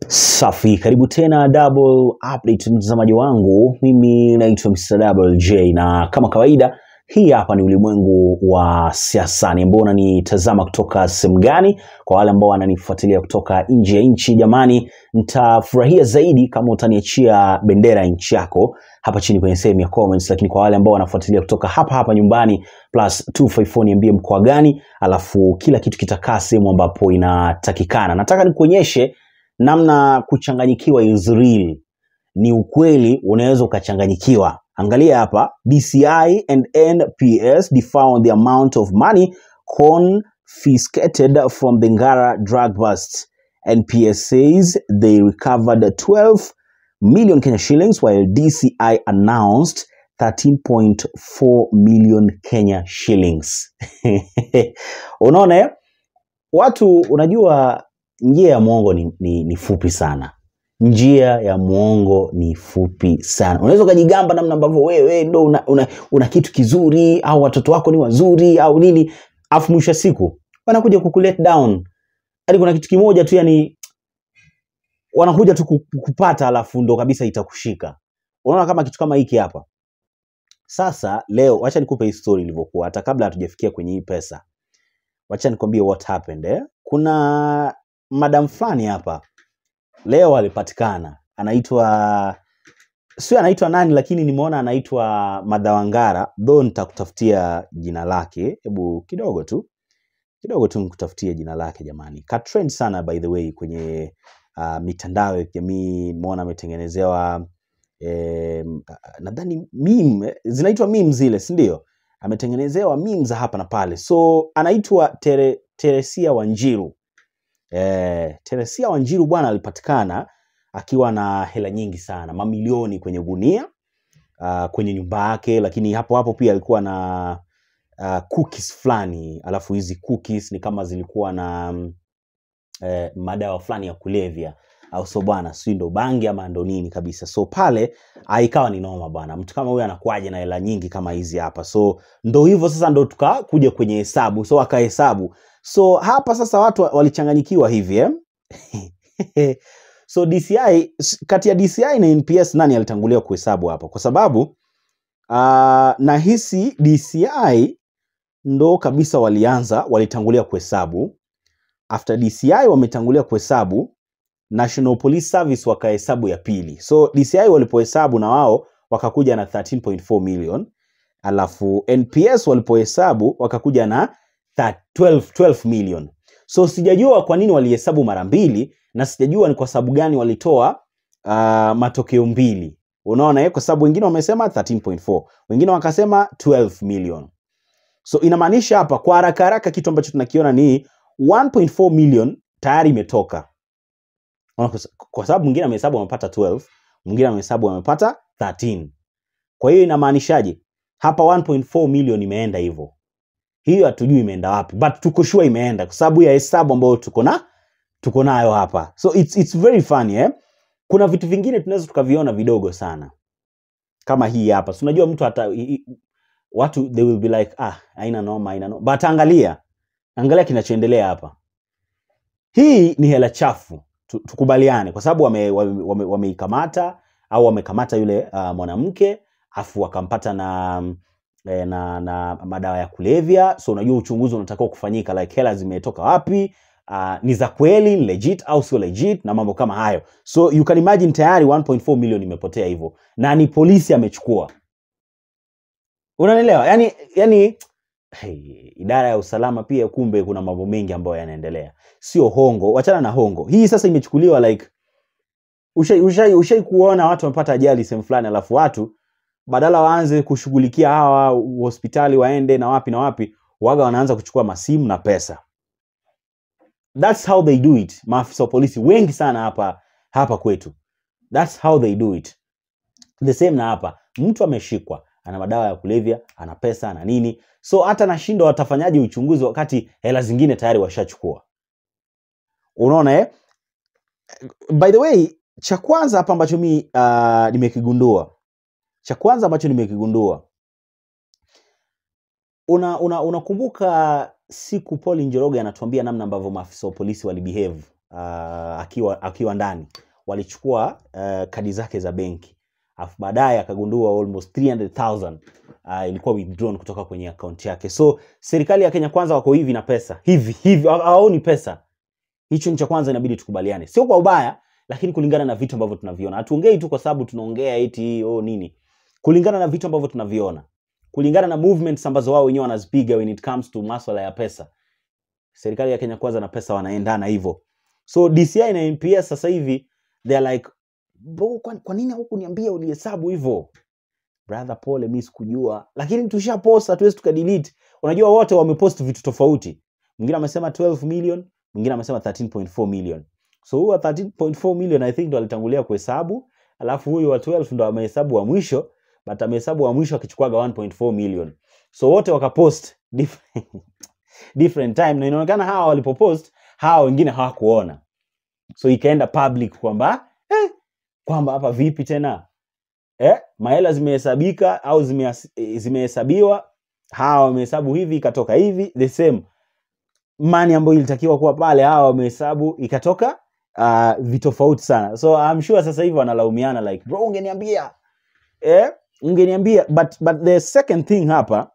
Safi, karibu tena Double Update mtazamaji wangu, mimi naitwa Mr. Double J na kama kawaida, hii hapa ni ulimwengu wa siasa. Ni ambao unanitazama kutoka sehemu gani? Kwa wale ambao wananifuatilia kutoka nje ya nchi, jamani, nitafurahia zaidi kama utaniachia bendera ya nchi yako hapa chini kwenye sehemu ya comments, lakini kwa wale ambao wanafuatilia kutoka hapa hapa nyumbani plus 254 niambie mkoa gani, alafu kila kitu kitakaa sehemu ambapo inatakikana. Nataka nikuonyeshe namna kuchanganyikiwa is real. Ni ukweli, unaweza ukachanganyikiwa. Angalia hapa, DCI and NPS defound the amount of money confiscated from the Ngara drug bust. NPS says they recovered 12 million Kenya shillings while DCI announced 13.4 million Kenya shillings. Unaona eh? Watu unajua njia ya mwongo ni, ni, ni fupi sana. Njia ya mwongo ni fupi sana. Unaweza ukajigamba namna ambavyo wewe ndo una, una, una kitu kizuri au watoto wako ni wazuri au nini, afu mwisho wa siku wanakuja kukulet down. Hadi kuna kitu kimoja tu yani wanakuja tu ku- kupata, alafu ndo kabisa itakushika. Unaona kama kitu kama hiki hapa. Sasa leo, wacha nikupe hii story ilivyokuwa, hata kabla hatujafikia kwenye hii pesa. Wacha nikwambie what happened eh. Kuna madam fulani hapa leo alipatikana, anaitwa sio anaitwa nani, lakini nimeona anaitwa Madhawangara, though nitakutafutia jina lake, hebu kidogo tu kidogo tu nikutafutie jina lake jamani. Katrend sana by the way kwenye uh, mitandao ya kijamii, nimeona ametengenezewa eh, nadhani meme zinaitwa meme zile, si ndio? Ametengenezewa meme za hapa na pale, so anaitwa Tere, Teresia Wanjiru. Eh, Teresia Wanjiru bwana alipatikana akiwa na hela nyingi sana, mamilioni kwenye gunia uh, kwenye nyumba yake, lakini hapo hapo pia alikuwa na uh, cookies fulani, alafu hizi cookies ni kama zilikuwa na mm, eh, madawa fulani ya kulevya au so bwana, si ndo bangi ama ndo nini kabisa. So pale ah, ikawa ni noma bwana, mtu kama huyu anakuaje na hela nyingi kama hizi hapa? So ndo hivyo sasa, ndo tukakuja kwenye hesabu, so akahesabu. So hapa sasa watu wa- walichanganyikiwa hivi eh? so DCI s- kati ya DCI na NPS nani alitangulia kuhesabu hapa? Kwa sababu uh, nahisi DCI ndo kabisa walianza, walitangulia kuhesabu. After DCI wametangulia kuhesabu, National Police Service wakahesabu ya pili. So DCI walipohesabu na wao wakakuja na 13.4 million, alafu NPS walipohesabu wakakuja na tha- 12, 12 million. So sijajua kwa nini walihesabu mara mbili na sijajua ni kwa sababu gani walitoa uh, matokeo mbili. Unaona eh? Kwa sababu wengine wamesema 13.4, wengine wakasema 12 million. So inamaanisha hapa kwa haraka haraka kitu ambacho tunakiona ni 1.4 million tayari imetoka. Unaona, kwa sa- kwa sababu mwingine amehesabu amepata 12, mwingine amehesabu amepata 13. Kwa hiyo inamaanishaje? Hapa 1.4 million imeenda hivyo. Hiyo hatujui imeenda wapi, but tuko sure imeenda kwa sababu ya hesabu ambayo tuko na tuko nayo hapa. So it's, it's very funny eh? Kuna vitu vingine tunaweza tukaviona vidogo sana kama hii hapa. Si unajua mtu hata i- i- watu they will be like ah, haina noma, haina noma. But angalia, angalia kinachoendelea hapa. Hii ni hela chafu, tu- tukubaliane, kwa sababu wameikamata wame, wame wameikamata au wamekamata yule uh, mwanamke afu wakampata na eh, na na madawa ya kulevya. So unajua uchunguzi unatakiwa kufanyika, like hela zimetoka wapi, uh, ni za kweli ni legit au sio legit na mambo kama hayo. So you can imagine tayari 1.4 million imepotea hivyo, na ni polisi amechukua. Unanielewa? Yani, yani hey, idara ya usalama pia kumbe kuna mambo mengi ambayo yanaendelea, sio hongo. Wachana na hongo, hii sasa imechukuliwa like ushai ushai ushai kuona watu wamepata ajali sehemu fulani, alafu watu badala waanze kushughulikia hawa hospitali waende na wapi na wapi, waga wanaanza kuchukua masimu na pesa. That's how they do it. Maafisa wa polisi wengi sana hapa hapa kwetu, that's how they do it. The same na hapa, mtu ameshikwa ana madawa ya kulevya, ana pesa, ana nini, so hata nashindwa watafanyaje uchunguzi wakati hela zingine tayari washachukua. Unaona eh? By the way, cha kwanza hapa ambacho mi uh, nimekigundua, cha kwanza ambacho nimekigundua una, una, unakumbuka siku Paul Njoroge anatuambia namna ambavyo maafisa wa polisi walibehave uh, akiwa akiwa ndani walichukua uh, kadi zake za benki alafu baadaye akagundua almost 300,000 uh, ilikuwa withdrawn kutoka kwenye akaunti yake so serikali ya Kenya kwanza wako hivi na pesa hivi hivi hawa- hawaoni pesa hicho ni cha kwanza inabidi tukubaliane sio kwa ubaya lakini kulingana na vitu ambavyo tunaviona hatuongei tu kwa sababu tunaongea eti oh nini kulingana na vitu ambavyo tunaviona kulingana na movements ambazo wao wenyewe wanazipiga when it comes to maswala ya pesa serikali ya Kenya kwanza na pesa wanaendana hivyo so DCI na NPS sasa hivi they are like bro kwa, kwa nini hukuniambia ulihesabu hivyo brother pole mi sikujua lakini tushapost hatuwezi tukadelete unajua wote wamepost vitu tofauti mwingine amesema 12 million mwingine amesema 13.4 million so huyu wa 13.4 million i think ndo alitangulia kuhesabu alafu huyu wa 12 ndo amehesabu wa mwisho but amehesabu wa mwisho akichukuaga 1.4 million so wote wakapost different, different time na inaonekana hawa walipopost hawa wengine hawakuona so ikaenda public kwamba eh, kwamba hapa vipi tena eh, mahela zimehesabika au zimeas- eh, zimehesabiwa hawa wamehesabu hivi ikatoka hivi the same mani ambayo ilitakiwa kuwa pale hawa wamehesabu ikatoka uh, vitofauti sana so I'm sure sasa hivi wanalaumiana like bro ungeniambia eh, ungeniambia but, but the second thing hapa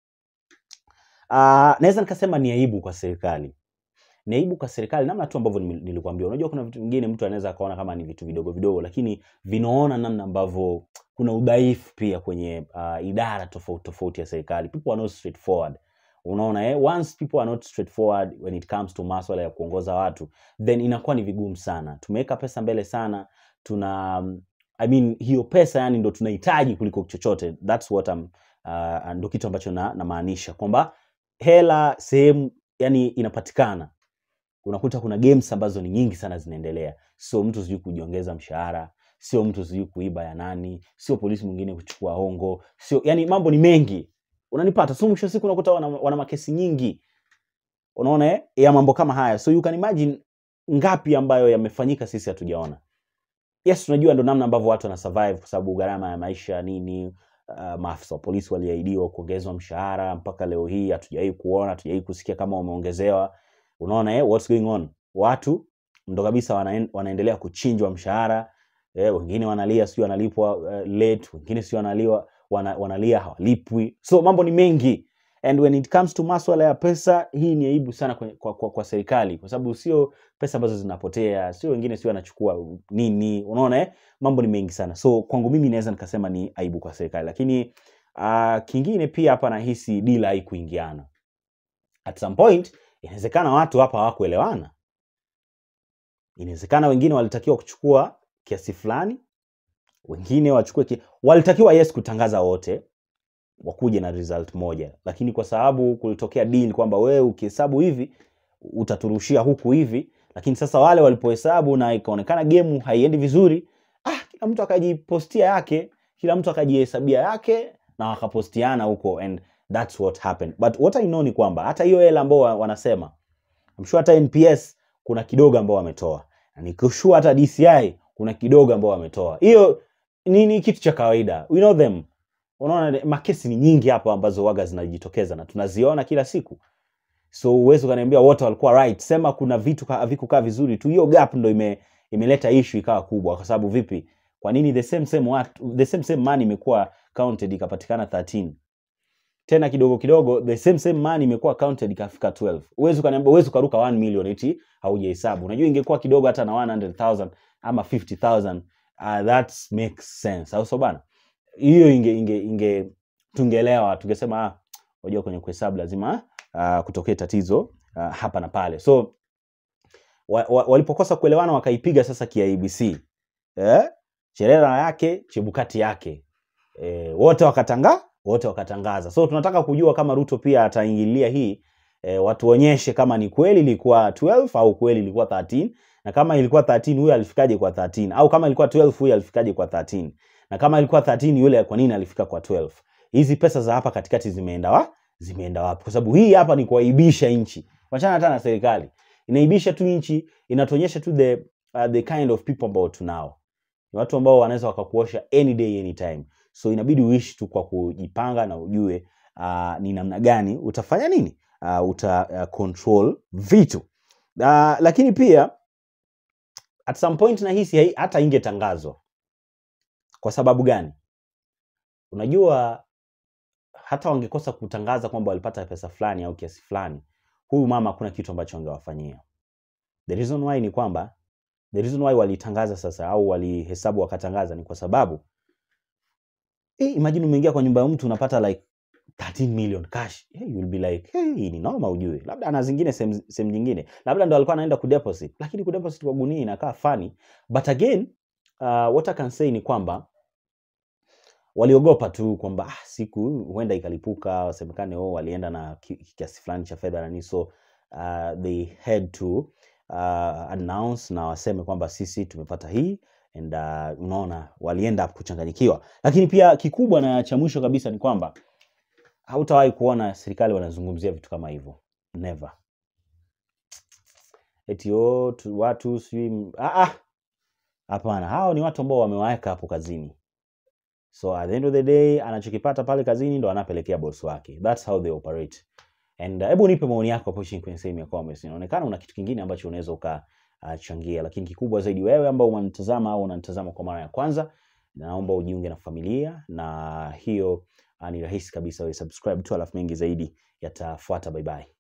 uh, naweza nikasema ni aibu kwa serikali ni aibu kwa serikali namna tu ambavyo nime- nilikuambia unajua kuna vitu vingine mtu anaweza akaona kama ni vitu vidogo vidogo lakini vinaona namna ambavyo kuna udhaifu pia kwenye uh, idara tofauti tofauti ya serikali people are not straightforward unaona eh? once people are not straightforward when it comes to maswala ya kuongoza watu then inakuwa ni vigumu sana tumeweka pesa mbele sana tuna um, I mean, hiyo pesa yani ndo tunahitaji kuliko chochote thats what I'm, uh, ndo kitu ambacho na- namaanisha kwamba hela sehemu yani inapatikana unakuta kuna games ambazo ni nyingi sana zinaendelea sio mtu sijui kujiongeza mshahara sio mtu sijui kuiba ya nani sio polisi mwingine kuchukua hongo sio yani mambo ni mengi unanipata so mwisho wa siku unakuta wana, wana makesi nyingi unaona eh? ya mambo kama haya so you can imagine ngapi ambayo yamefanyika sisi hatujaona yes tunajua ndo namna ambavyo watu wana survive kwa sababu gharama ya maisha nini uh, maafisa wa polisi waliahidiwa kuongezwa mshahara mpaka leo hii hatujawahi kuona hatujawahi kusikia kama wameongezewa unaona eh, what's going on watu ndo kabisa wana, wanaendelea kuchinjwa mshahara eh, wengine wanalia sio wanalipwa uh, late wengine sio wanaliwa wana, wanalia hawalipwi so mambo ni mengi and when it comes to maswala ya pesa hii ni aibu sana kwa, kwa, kwa, kwa serikali kwa sababu sio pesa ambazo zinapotea sio wengine sio wanachukua nini unaona eh? mambo ni mengi sana so kwangu mimi naweza nikasema ni aibu kwa serikali lakini uh, kingine pia hapa nahisi dila haikuingiana at some point inawezekana watu hapa hawakuelewana inawezekana wengine walitakiwa kuchukua kiasi fulani wengine wachukue ki... walitakiwa yes kutangaza wote wakuje na result moja lakini kwa sababu kulitokea deal kwamba wewe ukihesabu hivi utaturushia huku hivi lakini sasa wale walipohesabu na ikaonekana gemu haiendi vizuri ah, kila mtu akajipostia yake kila mtu akajihesabia yake na wakapostiana huko and that's what happened but what I know ni kwamba hata hiyo hela ambao wa- wanasema I'm sure hata NPS kuna kidogo ambao wametoa na nikushua hata DCI kuna kidogo ambao wametoa hiyo ni, ni kitu cha kawaida we know them unaona makesi ni nyingi hapo ambazo waga zinajitokeza na tunaziona kila siku so huwezi ukaniambia wote walikuwa right sema kuna vitu ka- havikukaa vizuri tu hiyo gap ndo ime, imeleta issue ikawa kubwa kwa sababu vipi kwa nini the same same watu, the same same money imekuwa counted ikapatikana 13 tena kidogo kidogo the same same money imekuwa counted ikafika 12 huwezi ukaniambia huwezi ukaruka 1 million eti haujahesabu unajua ingekuwa kidogo hata na 100000 ama 50000 uh, that makes sense au so bana hiyo inge, inge, inge tungeelewa tungesema ah, unajua kwenye kuhesabu lazima uh, kutokee tatizo uh, hapa na pale so wa, wa, walipokosa kuelewana wakaipiga sasa kiabc eh? cherera yake chebukati yake eh, wote wakatanga wote wakatangaza so tunataka kujua kama ruto pia ataingilia hii eh, watuonyeshe kama ni kweli ilikuwa 12 au kweli ilikuwa 13 na kama ilikuwa 13 huyo alifikaje kwa 13 au kama ilikuwa 12 huyo alifikaje kwa 13 na kama ilikuwa 13 yule kwa nini alifika kwa 12 hizi pesa za hapa katikati zimeenda wa zimeenda wapi kwa sababu hii hapa ni kuaibisha nchi wachana hata na serikali inaibisha tu nchi inatuonyesha tu the, uh, the kind of people ambao tunao ni watu ambao wanaweza wakakuosha any day anytime so inabidi uishi tu kwa kujipanga na ujue uh, ni namna gani utafanya nini uh, uta uh, control vitu uh, lakini pia at some point nahisi hai- hata ingetangazwa. Kwa sababu gani? Unajua hata wangekosa kutangaza kwamba walipata pesa fulani au kiasi fulani, huyu mama hakuna kitu ambacho angewafanyia. The reason why ni kwamba the reason why walitangaza sasa au walihesabu wakatangaza ni kwa sababu eh, imagine umeingia kwa nyumba ya mtu unapata like 13 million cash. Hey, you will be like, hey, hii ni noma ujue. Labda ana zingine sehemu sehemu nyingine. Labda ndo alikuwa anaenda kudeposit. Lakini kudeposit kwa gunia inakaa funny. But again, uh, what I can say ni kwamba waliogopa tu kwamba ah, siku huenda ikalipuka, wasemekane oh, walienda na ki- kiasi fulani cha fedha nani, so uh, they had to uh, announce na waseme kwamba sisi tumepata hii and uh, unaona walienda kuchanganyikiwa. Lakini pia kikubwa na cha mwisho kabisa ni kwamba hautawahi kuona serikali wanazungumzia vitu kama hivyo, never. Eti oh, tu, watu sijui ah, ah, hapana, hao ni watu ambao wamewaweka hapo kazini. So at the end of the day anachokipata pale kazini ndo anapelekea boss wake. That's how they operate. And uh, hebu nipe maoni yako hapo chini kwenye sehemu ya comments. Inaonekana una kitu kingine ambacho unaweza ukachangia, lakini kikubwa zaidi wewe ambao unanitazama au unanitazama kwa mara ya kwanza, naomba ujiunge na familia, na hiyo uh, ni rahisi kabisa, wewe subscribe tu, alafu mengi zaidi yatafuata. Bye bye.